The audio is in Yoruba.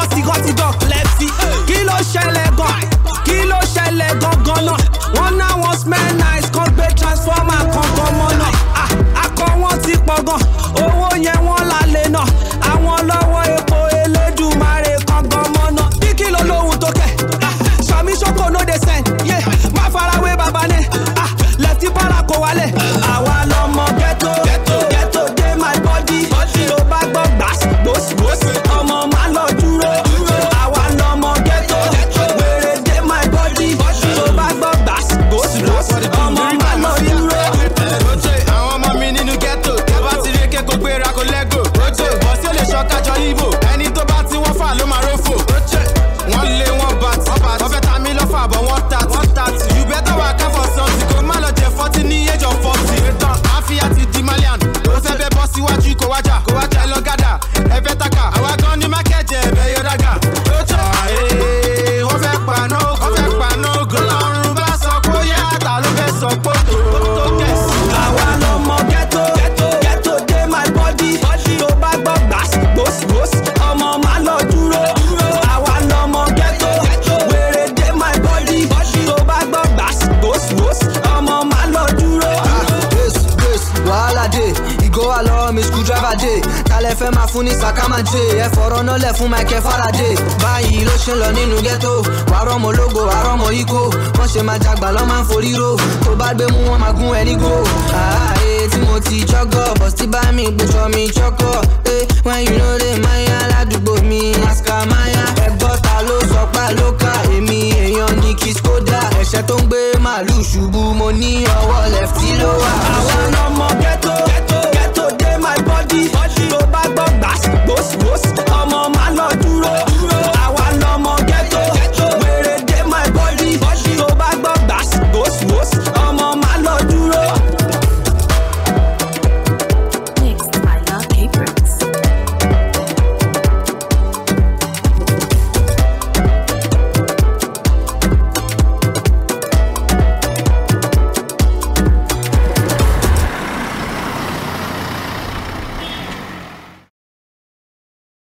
lọ́wọ́ tìgọ́tìgọ́ lẹ́tì kí ló ṣẹlẹ̀ gan kí ló ṣẹlẹ̀ gangan náà wọ́n ná wọn smell nice kan gbé transformer kankan mọ́ náà Ah, akọ wọn ti pọ̀ gan owó yẹn wọ́n lálẹ́ náà àwọn lọ́wọ́ epo elédùnmarè kankan mọ́ náà bí kìlọ̀ lóhun tó kẹ̀ Ah, sàmì sọ́kò no dey send yeah. má farawé baba ní Ah, lẹ́tí bára kò wálẹ̀ àwa lọmọ ghetto ghetto dey my body tó bá gbọ́ gbàs gbòs gbòs ọmọ má lọ dúró àwa lọmọ ghetto wèrè dey my body tó bá gbọ́ gbàs gbòs gbòs ọmọ má lọ dúró. Oje, àwọn ọmọ mi nínú ghetto. Tó bá ti rí eke kó gbéra kó lẹ́gò. Oje, bọ̀ sí ó lè ṣọ́kájọ Ibo. Ẹni tó bá tí wọ́n fà ló máa rófò. Oje, wọ́n lé wọ́n bá tí. Wọ́n fẹ́ ta mí lọ́fà bọ̀ wọ́n ta tí. Wọ́n ta tí. You better wà ká for something. Kò má lọ jẹ fọ́tí ní age of forty. Ìtàn àfíà ti di Malian. Ó fẹ́ bẹ́ bọ́ síwájú kó wájà. Kó wájà ẹ lọ gádà. Ẹ fẹ́ taka. Àwa gan ni mákẹ́jẹ ẹ̀bẹ̀ yọ dága. Oje, àyè wọ́n fẹ́ paná ogun. Wọ́n fẹ́ paná ogun. Ọlọ́run bá sọ pé ó yá àtà ló fẹ́ sọ pé ó tó kẹ̀sì. àwa lọmọ ghetto ghetto dey my body tó bá gbọ́ gbàs gbòs gbòs ọmọ má lọ dúró àwa lọmọ ghetto wèrè dey my body tó bá gbọ́ gbàs gbòs gbòs ọmọ má lọ dúró. Yes, yes, wàhálà dé ìgò wà lọ́wọ́ mi screwdriver dé talẹ̀ fẹ́ máa fún ní sàkámà dé ẹ fọ̀rọ̀ náà lẹ̀ fún michael faraday báyìí ló ṣe ń lọ nínú ghetto wàárọ̀ mọ́ lógo wàárọ̀ mọ́ ikó wọ́n ṣe máa jagbà lọ́ máa ń forí ro tó bá gbé mú wọn máa gún ẹ ní go ààyè tí mo ti jọ́gọ̀ bọ̀ sí bá mi gbèsò mi jọ́gọ̀ ẹ wọ́n yìí ló dé máyà ládùúgbò mi aska máyà ẹgbọ́n ta ló sọ pa ló ká èmi èèyàn ní kí skoda ẹ̀ṣẹ̀ tó ń gbé màálù ṣubú mo ní ọwọ́ lẹ́fítì ló wà. àwa lọmọ ghetto ghetto dey my body tó bá gbọ́ gbàs gbòs gbòs